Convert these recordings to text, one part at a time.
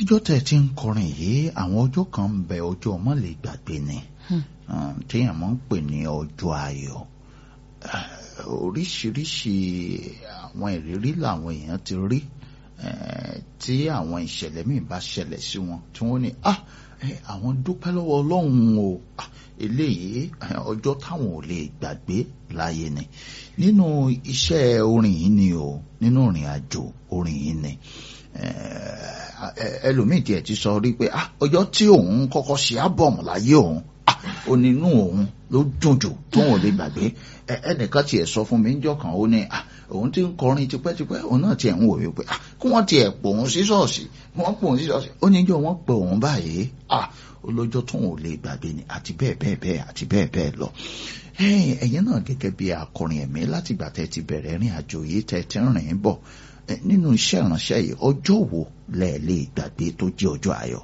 látijọ́ tẹ̀ tí ń kọrin yìí àwọn ọjọ́ kan ń bẹ ọjọ́ ọmọ lè gbàgbé ni téèyàn máa ń pè ní ọjọ́ ayọ̀ oríṣiríṣi àwọn ìrírí làwọn èèyàn ti rí tí àwọn ìṣẹ̀lẹ̀ míì bá ṣẹlẹ̀ sí wọn tí wọ́n ní ah àwọn dúpẹ́ lọ́wọ́ ọlọ́run o eléyìí ọjọ́ táwọn ò lè gbàgbé láyé ni nínú iṣẹ́ orin yìí ni o nínú ìrìn àjò orin yìí ni ẹlòmíì tiẹ̀ ti sọ rí pé ọjọ́ tí òun kọ́kọ́ ṣe ábọ̀mù láyé òun onínú òun ló dùn jù tóun ò lè gbàgbé ẹnìkan tiẹ̀ sọ fún mi níjọ́ kan ó ní òun ti ń kọrin tipẹ́tipẹ́ òun náà tiẹ̀ ń wò wípé kí wọ́n tiẹ̀ pò òun sí ṣọ́ọ̀ṣì kí wọ́n pò òun sí ṣọ́ọ̀ṣì ó níjọ́ wọ́n pè òun báyìí olójọ́ tóun ò lè gbàgbé ni àti bẹ́ẹ̀ bẹ́ẹ̀ bẹ́ẹ̀ àti bẹ́ẹ̀ bẹ́ẹ̀ lọ ẹ̀yin náà gẹ́gẹ́ bí akọrin ẹ̀mí láti ìgbà tẹ́ ti bẹ̀rẹ̀ rìn àjò yìí tẹ́ ti rìn bọ̀ nínú iṣẹ́ ìránṣẹ́ yìí ọjọ́ wo lẹ lè gbàgbé tó jẹ́ ọjọ́ ayọ̀.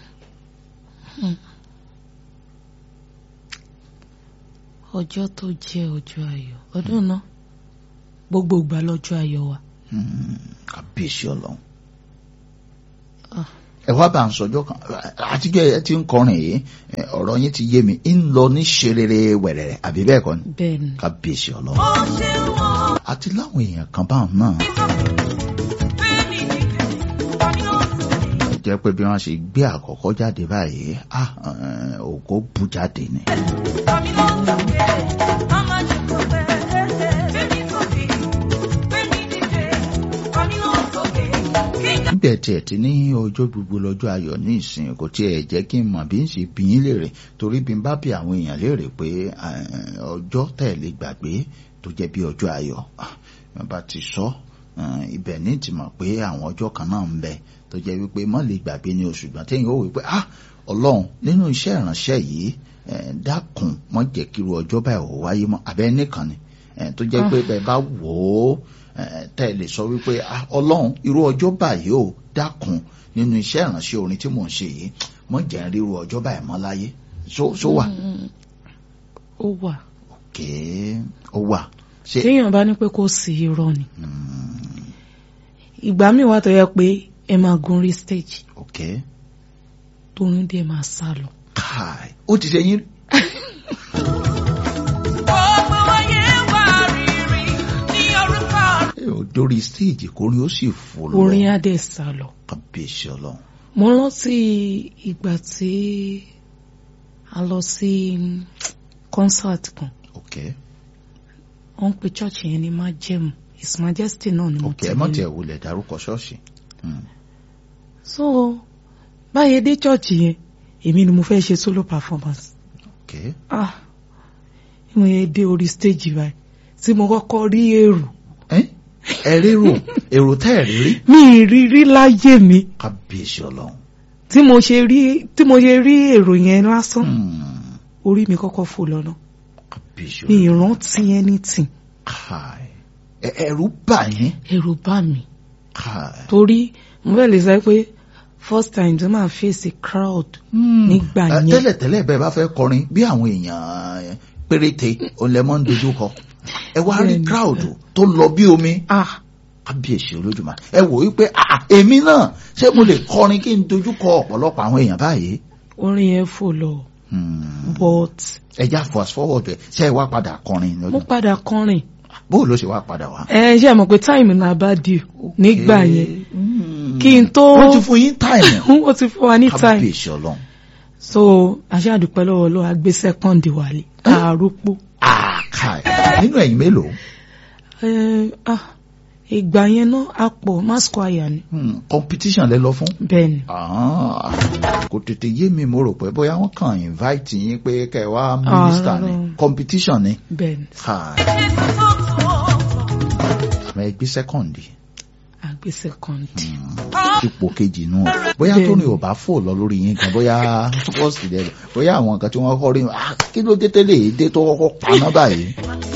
ọjọ́ tó jẹ́ ọjọ́ ayọ̀ ọdún náà gbogbo ìgbà lọ́jọ́ ayọ̀ wa. kábíyèsí ọlọ́run ẹ wá bá ń sọjọ́ kan àtijọ́ ẹ ti ń kọrin yìí ọ̀rọ̀ yín ti yé mi ń lọ ní ṣerere wẹ̀rẹ̀rẹ̀ àbí bẹ́ẹ̀ kọ́ ni bẹ́ẹ̀ni kábíyèsí ọlọ́run àti láwọn èèyàn kan báwọn náà jẹ́ pé bí wọ́n ṣe gbé àkọ́kọ́ jáde báyìí ògo bú jáde ni. níbẹ̀ tiẹ̀ ti ní ọjọ́ gbogbo lọ́jọ́ ayọ̀ ní ìsìn kò tiẹ̀ jẹ́ kí n mọ̀ bí n ṣe bí yín léèrè torí bí n bá bí àwọn èèyàn léèrè pé ọjọ́ tẹ̀lé gbàgbé tó jẹ́ bí ọjọ́ ayọ̀ bá ti sọ ibẹ̀ ní ti mọ̀ pé àwọn ọjọ́ kan náà ń bẹ tó jẹ́ wípé mọ́ lè gbàgbé ní oṣù gbọ́n téèyàn ó wí pé ah ọlọ́run nínú iṣẹ́ ìránṣẹ́ yìí dákun mọ́ jẹ́ kíru ọjọ́ báyìí ò wáyé mọ́ abẹ́ nìkan ni tó jẹ́ pé bẹ́ẹ̀ bá wò ó tẹ́ ẹ lè sọ wípé ah ọlọ́run irú ọjọ́ báyìí ò dákun nínú iṣẹ́ ìránṣẹ́ orin tí mò ń ṣe yìí mọ́ jẹ́ ríru ọjọ́ báyìí mọ́ láyé so wà. ó wà. ok ó wà. téèyàn bá ní pé kò sí irọ́ ni ìgbà míì wà tó yẹ pé ẹ máa gun rí stage. ok. torin dé máa sá lọ. káì ó ti ṣe yín. dórí stage kórin ó sì fò lọ. orin adé sá lọ. kábíyèsí ọlọ́run. mo rántí ìgbà tí a lọ sí concert kan. ok. wọ́n pe church yẹn ní májẹ̀mú his majesty náà ni mo ok ẹ mọ̀ tí ẹ wulẹ̀ dárúkọ ṣọ́ọ̀ṣì. so báyẹn dé church yẹn èmi ni mo fẹ́ ṣe solo performance. ok. ah mo yẹ dé orí stage báyìí tí mo kọ́kọ́ rí èrò. ẹ rérò èrò tẹ́ ẹ̀ rírí. mi ì rí rí láyé mi. kábíyèsí ọlọ́run. tí mo ṣe rí tí mo ṣe rí èrò yẹn lásán orí mi kọ́kọ́ fò lọ́nà kábíyèsí mi ì ọlọ́run. rántí anything káì ẹ̀rù bà yín. ẹ̀rù bá mi káì. torí mo fẹ́ lè sọ pé first time tí màá face a crowd nígbà Ẹ, yẹn tẹ́lẹ̀tẹ́lẹ̀ bẹ́ẹ̀ bá fẹ́ kọrin bí àwọn èèyàn péréte olẹ́mọ́ ń dojú kọ ẹ wá rí Bẹ́ẹ̀ni. crowd tó lọ bí omi ah kábíyèsí olódùmarè ẹ wò wípé ah, èmi náà ṣé mo lè kọrin kí n dojú kọ ọ̀pọ̀lọpọ̀ àwọn èèyàn báyìí. orin yẹn fò lọ Hmm. but ẹ já fast forward ẹ ṣe é wá padà kọrin mo lọ́dún padà kọrin bó ló ṣe wá padà wá. ẹ ṣe mọ̀ pé time náà bá di nígbà yẹn Hmm. kí n tó wọ́n ti fún yín táìmù ó ti fún wa ní time kábíyèsí ọlọ́run. so aṣáàdúpẹ́ lọ́wọ́ lọ́wọ́ agbé second wálé àròpọ̀ àkàì nínú ẹ̀yin mélòó ẹ ah ìgbà yẹn náà a pọ̀ mass choir ni Hmm, competition lẹ lọ fún. bẹ́ẹ̀ ni Ah, kò tètè yé mi mo rò pé bóyá wọ́n kàn invite yín pé kẹ́ ẹ wá minister ni rárá. competition ni. bẹ́ẹ̀ ni Káì. àmọ́ ẹ gbé second agbé second ipò kejì nù ọ bóyá tó ní ò bá fò lọ lórí yín gan bóyá first dẹ bóyá àwọn nǹkan tí wọ́n kọ́ rí ah, kí ló dé tẹ́lẹ̀ èdè tó kọ́kọ́ paná báyìí